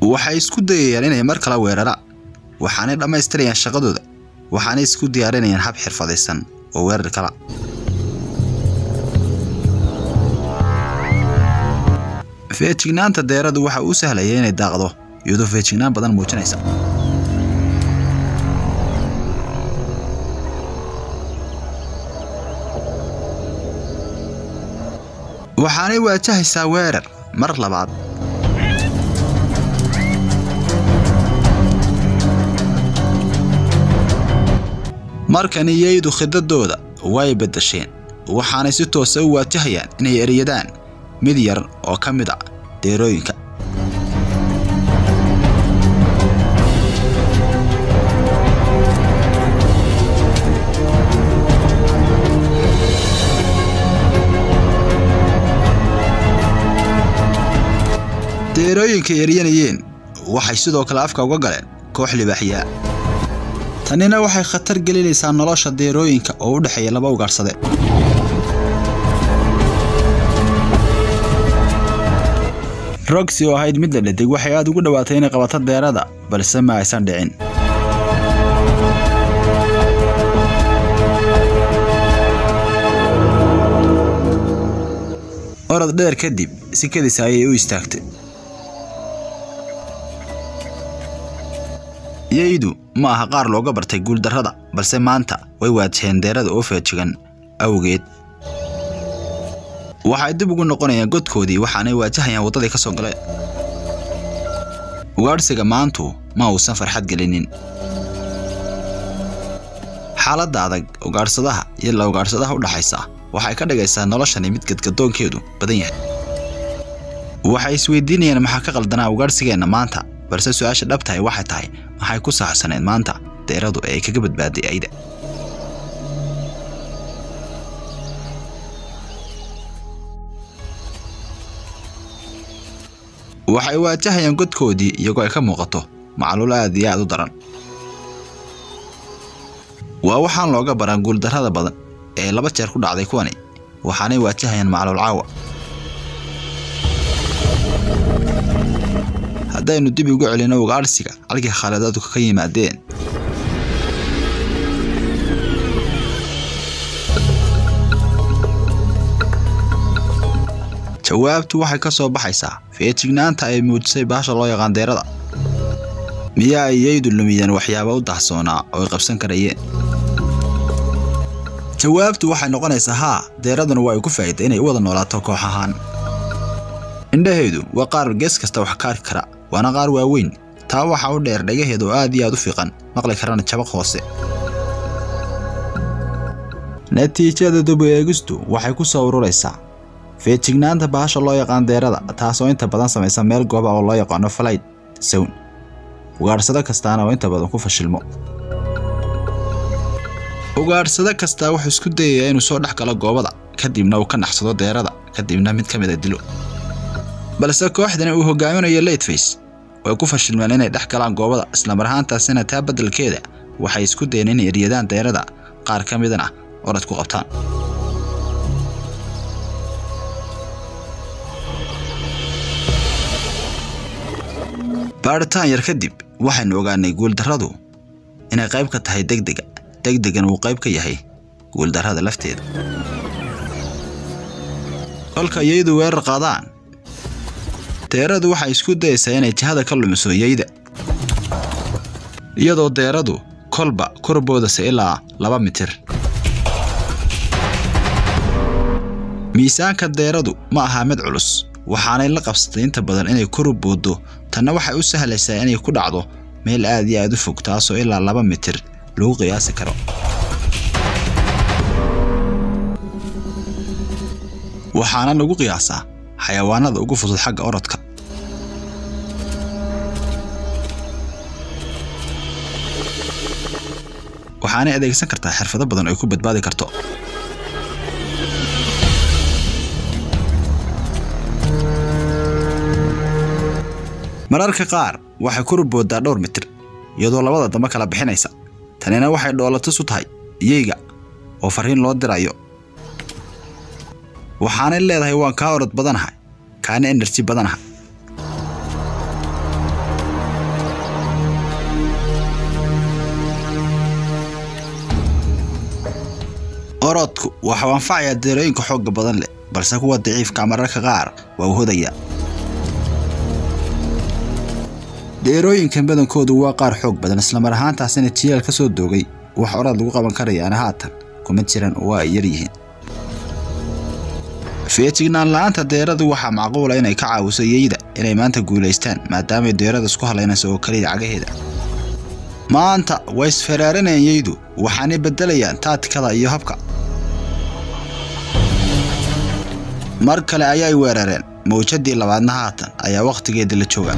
waxay isku dayayaan inay mar kale weeraraan waxaanay dhammaystirayaan shaqadooda waxaanay isku diyaarinayaan hab xirfadaysan oo weerar kala feejignaanta deeradu waxa uu sahlaya inay daaqdo iyadoo feejignaan badan muujinaysa waxaanay waajahaysaa weerar mar labaad markan iyaydu khidadooda way beddasheen waxaanay si toosa u waajahayaan inay eryadaan mid yar oo ka mid a deerooyinka deerooyinka eryanayeen waxay sidoo kale afka uga galeen koox libaaxyaa tanina waxay khatar gelinaysaa nolosha deerooyinka oo u dhexeeya laba ugaadhsade roxy oo ahayd mid la dhadig waxay aad ugu dhowaatay inay qabato deerada balse ma aysan dhicin orod dheer kadib si kadis ayay u istaagtay yaydu ma aha qaar looga bartay guuldarrada balse maanta way waajaheen deerada oo feejigan awgeed waxay dib ugu noqonayaan godkoodii waxaanay waajahayaan waddadii ka soo galeen ugaadhsiga maantu ma uusan farxad gelinin xaaladda adag ugaadhsadaha iyo la ugaadhsadaha u dhaxaysa waxay ka dhigaysaa noloshani mid gadgadoonkeedu badan yahay waxay isweydiinayaan maxaa ka qaldanaa ugaadhsigeenna maanta balse su-aasha dhabtahay waxay tahay maxay ku saxsaneed maanta deeradu ee ay kaga badbaaday ayda waxay waajahayaan godkoodii iyagoo ay ka muuqato macluul aad iyo aad u daran waa waxaan looga baran guuldarrada badan ee laba jeer ku dhacday kuwani waxaanay waajahayaan macluul caawa haddaynu dib ugu celinno ugaadhsiga halkii khaaladaadku ka yimaadeen jawaabtu waxay ka soo baxaysaa feejignaanta ay muujisay baasha loo yaqaan deerada miyaa ay yaydu lumiyeen waxyaaba u dahsoonaa oo ay qabsan karayeen jawaabtu waxay noqonaysaa haa deeraduna waa ay ku faa'iida inay u wada noolaato koox ahaan indhaheedu waa qaar gees kasta wax ka arki kara waana qaar waaweyn taa waxaa u dheer dhagaheeda oo aad iyo aad u fiiqan maqli karana jabaq hoose natiijada dubu eegistu waxay ku soo ururaysaa feejignaanta bahasha loo yaqaan deerada taasoo inta badan samaysa meel gooba oo loo yaqaano falayd sown ugaadhsado kastaana oo inta badan ku fashilmo ugaadhsado kastaa wuxuu isku dayayaa inuu soo dhex galo goobada kadibna uu ka naxsado deerada kadibna mid ka mid a dilo balse kooxdani uu hogaaminayo lateface way ku fashilmeen inay dhex galaan goobada islamar ahaantaasina taa beddelkeeda waxay isku dayeen inay eryadaan deerada qaar ka midana orad ku qabtaan baadhitaan yar kadib waxaynu ogaanay guuldarradu inay qayb ka tahay degdega degdegan uu qayb ka yahay guuldarrada lafteeda kolka yaydu weerar qaadaan deeradu waxay isku dayaysaa inay jihada ka lumiso yayda iyadoo deeradu kolba korboodasa ilaa laba mitir miisaanka deeradu ma aha mid culus waxaanay la qabsatay inta badan inay koru booddo tanna waxay u sahlaysaa inay ku dhacdo meel aad iyo aad u fog taasoo ilaa laba mitir lagu qiyaasi karo waxaana lagu qiyaasaa xayawaanada ugu fudud xagga orodka waxaanay adeegsan kartaa xirfado badan oo ay ku badbaadi karto mararka qaar waxay ku rubooddaa dhowr mitir iyadoo labada dambe kala bixinaysa tanina waxay dhoolatus u tahay iyeyga oo farriin loo dirayo waxaanay leedahay waan kaa orod badanahay kaana enerji badanaha orodku waxau anfacayaa deerooyinka xoogga badan leh balse kuwa daciifka mararka qaar waa u hodaya deerooyinkan badankoodu waa qaar xoog badan islamar ahaantaasina jiyaal ka soo doogay wax orad lagu qaban karayaana haatan kuma jiran oo ay yar yihiin feejignaan la-aanta deeradu waxaa macquula inay ka caawiso yeyda inay maanta guulaystaan maadaamay deerada isku hadlaynayso oo keliya cagaheeda maanta way isfaraaranayaan yeydu waxaanay beddelayaan taatikada iyo habka mar kale ayay weerareen mawjadii labaadna haatan ayaa wakhtigeeda la jooga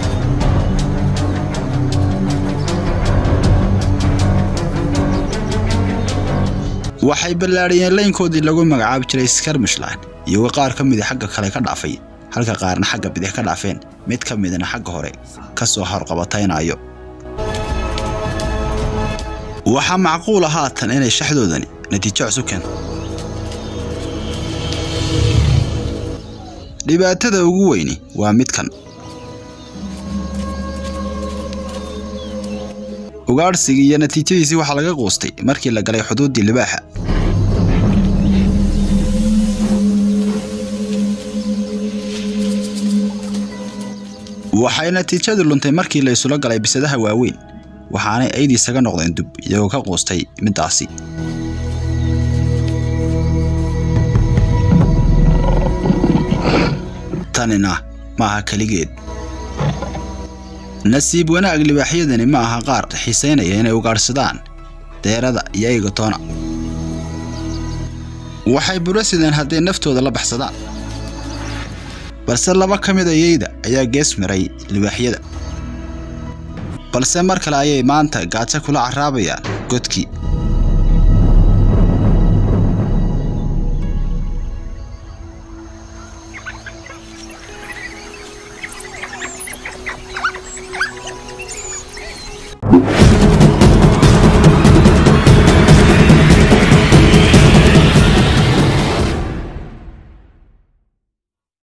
waxay ballaadhiyeen laynkoodii lagu magacaabi jiray skarmishline iyagoo qaar ka mida xagga kale ka dhaafay halka qaarna xagga bidix ka dhaafeen mid ka midna xagga hore ka soo horqabataynayo waxaa macquula haatan inay shaxdoodani natiijo cusub keento dhibaatada ugu weyni waa midkan ugaadhsigii iyo natiijadiisii waxaa laga quustay markii la galay xuduuddii libaaxa waxay natiijadu luntay markii la isula galay bisadaha waaweyn waxaanay aydii isaga noqdeen dub iyagoo ka quustay middaasi tanina maaha keligeed nasiib wanaag libaaxyadani ma aha qaar xiisaynaya inay ugaadhsadaan deerada iyo eygatoona waxay buro sideen hadday naftooda la baxsadaan balse laba ka mid a yeyda ayaa gees miray libaaxyada balse mar kale ayay maanta gaajo kula carraabayaan godkii